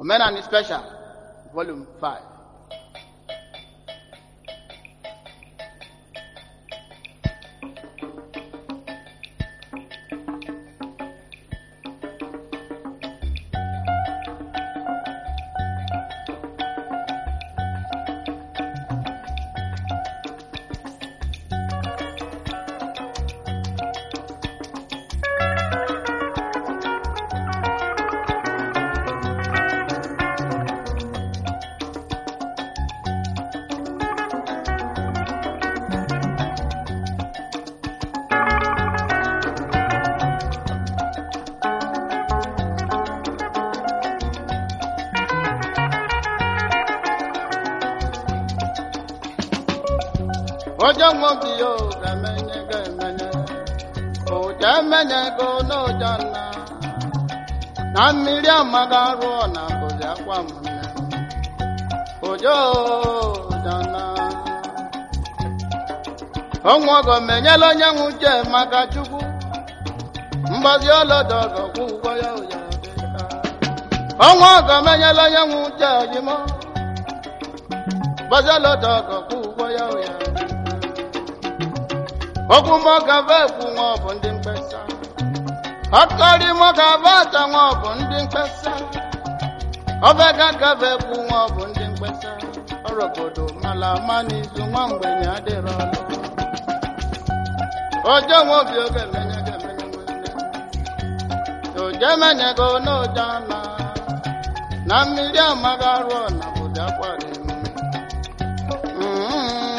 Omenani Special, Volume 5. Ojo nwoke yo ga-emenye ga-emenye ụja emenye go n'ụja nna na mmiri amaga rụọ na mbụzi akwa m nne ojo dana onwogo menyela onye nwe uche maka chukwu mgbazi ọlọdọ gọkwụ ụgwọ ya ụya onwogo menyela onye nwe uche ojimo mgbazi ọlọdọ gọkwụ ụgwọ ya ụya okwu mọgava ekwu nwa ọ bụ ndị mkpesa ọkọrị mọgava ata nwa ọ bụ ndị mkpesa ọbega gava ekwu nwa ọ bụ ndị mkpesa ọrụ obodo mala ama n'izu nwa mgbenye adịrọ ọlụ ojo nwa obi oge emenye ga emenye nwanne oje emenyego n'oja na na mmiri amaga rụọ na bụzi akwara emume Mm.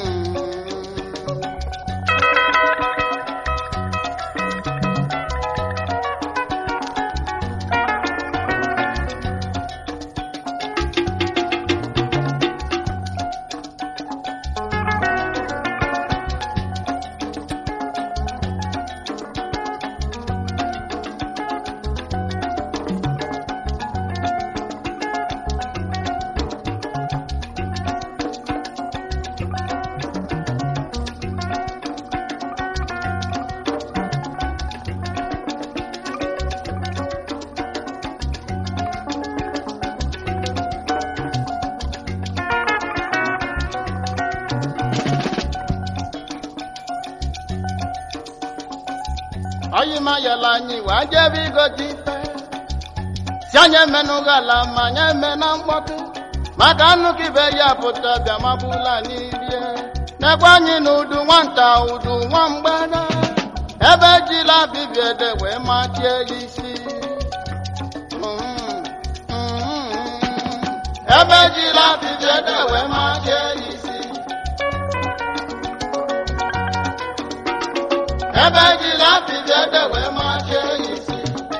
Oyi ma yala anyị wee jebe igote ife si anyị emenụghị ala ma anyị eme na mkpọtụ maka nnukwu ibe ya pụta bịa mabụla anyị rie n'ekwe anyị na udu nwata udu nwa mgbada ebe ejila bibie ede wee machie ya isi Mm, mm, mm. ebe ejila bibie ede wee machie ya isi ebe ejila bibie ede wee machie ya isi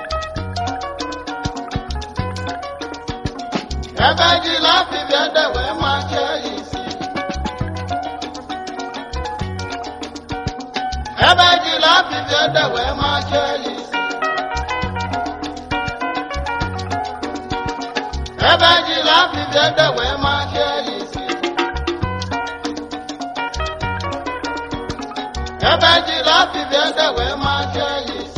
ebe ejila bibie ede wee machie ya isi ebe ejila bibie ede wee machie ya isi ebe ejila bibie ede wee machie ya isi ebe ejila bibie ede wee machie ya isi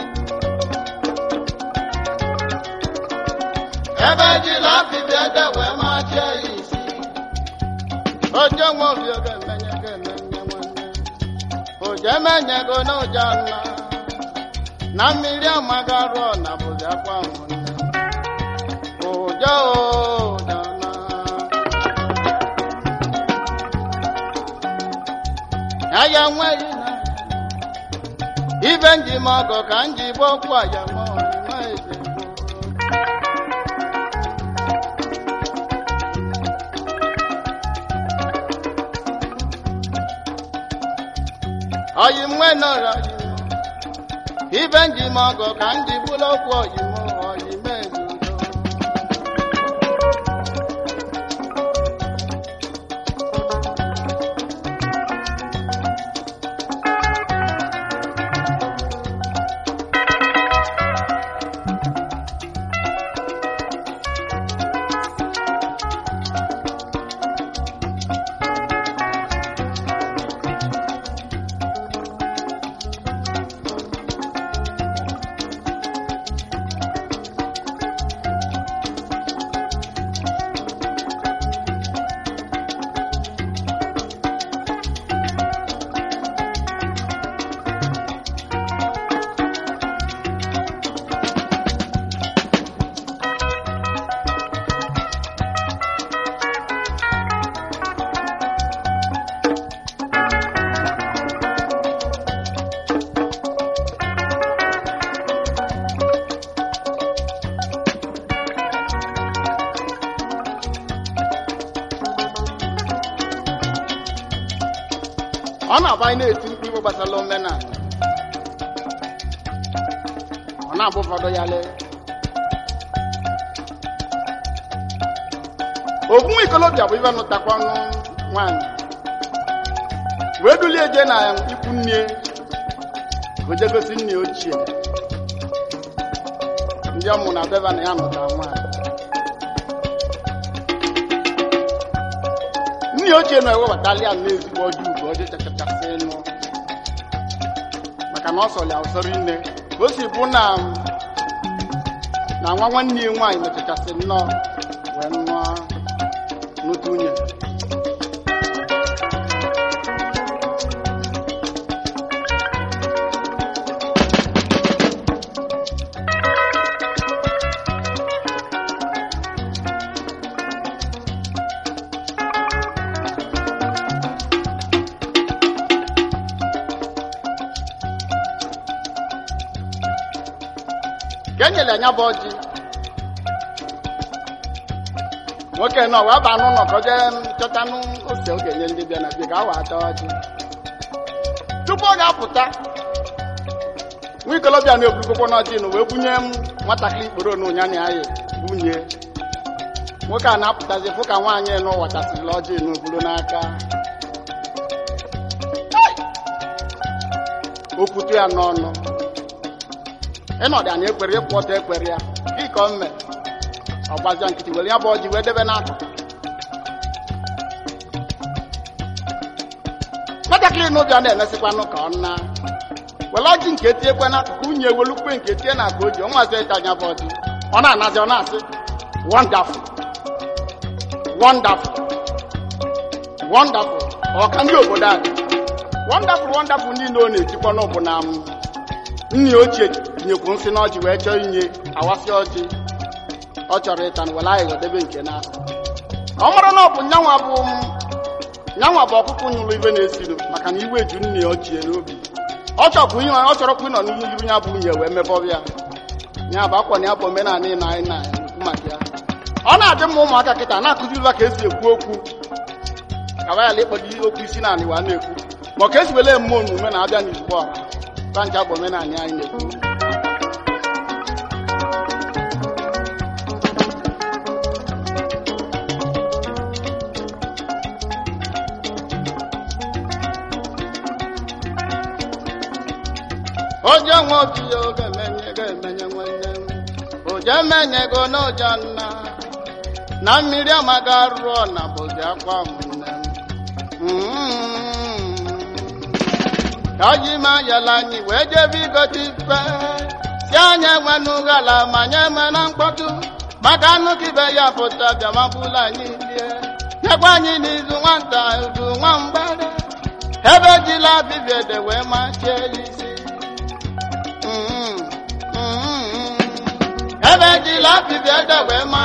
ebe ejila bibie ede wee machie ya isi ojo nwa obi oge emenye ga emenye nwanne ojo emenye go n'ụja nna na mmiri amaga rụọ na bụzi akwa nwụnne ojo dana aya nweghị na ibe njem ọgọ ka njibe okwu aya ma ọrịma eze gboo. oyi mwe nọrọ oyi ibe njem ọgọ ka njibụla okwu oyi m oyi mezudo ọ na-abụ anyị na-eti mkpu igbo gbasara omenala ọ na-abụ ụfọdụ ya lee ofu nwa ikolobịa bụ ibe nụtakwa ọnụ nwaanyị wee dulie je na ikwu nne ka o je gosi nne ochie ndị ọ mụrụ na beba na ya nụtara nwaanyị nne ochie na-ewebatali ya n'ezigbo ọjọọ ugwu ọjọọ chachachasị nụ maka na ọ sọrọ ya ụsọrọ nne ka o si bụ na na nwa nwanne ya nwaanyị mechachasị nnọọ wee nụọ n'otu nwunye ka e nyere anya bụ ọjị nwoke nọ wee baa n'ụlọ ka o jee chọtanụ ose ọ ga-enye ndị bịa na bịa ka awa ata ọjị tupu ọ ga-apụta nwa ikolobịa na-eburukokwa n'ọjị nụ wee bunye m nwatakịrị ikporo na ụnya na ya bunye nwoke a na-apụtazi fụ ka nwaanyị nụ watasịrị ọjị n'obulu n'aka o kwutu ya n'ọnụ ịnọdụ anyị ekwere ịkwụ ọtọ ekwere ya gị ka o mme ọ gbazia nkịtị were ya bụ ọjị wee debe n'akụkụ nwatakịrị n'ụbịa na-emesịkwanụ ka ọ na were ọjị nke tiekwe n'akụkụ unyi ewelukwe nke tie na akpa oji ọnwazi ịta anya bụ ọjị ọ na-anazi ọ na-asị wonderful wonderful wonderful ọka ndị obodo anyị wonderful wonderful niile ọ na-etikwa n'ọbụ na m nne ochie nyekwu nsị n'ọjị wee chọọ inye awasị ọjị ọ chọrọ ịta na were aghịghọ debe nke na ọ mara na ọ bụ nyanwa bụ nyanwa bụ ọkụkụ nyụrụ ibe na-esiri maka na iwe ju nne ochie n'obi ọ chọkwu ihe ọ chọrọkwa ịnọ n'ihu iru ya bụ nwunye wee mebọbụ ya ya bụ akwa na ya bụ omenala ị na anyị na-ekwu maka ya ọ na-adị mma ụmụaka kịta na-akụziriba ka esi ekwu okwu ka wayala ịkpọdo okwu isi na anị wa na-ekwu ma ka esi wele mme omume na-abịa n'izugbo ọra banja bụ omenala anyị na-ekwu oje nwe obi ya oge menye ga-emenye nwanne m oje menyego n'ụja nna na mmiri amaga rụọ na bụzi akwa nwanne m ka ji ma yala anyị wee jebe igote ife si anya enwenughala ma nye me na mkpọtụ maka nnukwu ibe ya pụta bịamabụla anyị lie nyekwa anyị n'izu nwata udu nwa mgbere ebe jila bibiede wee machie ya isi ebe jila bibiede wee ma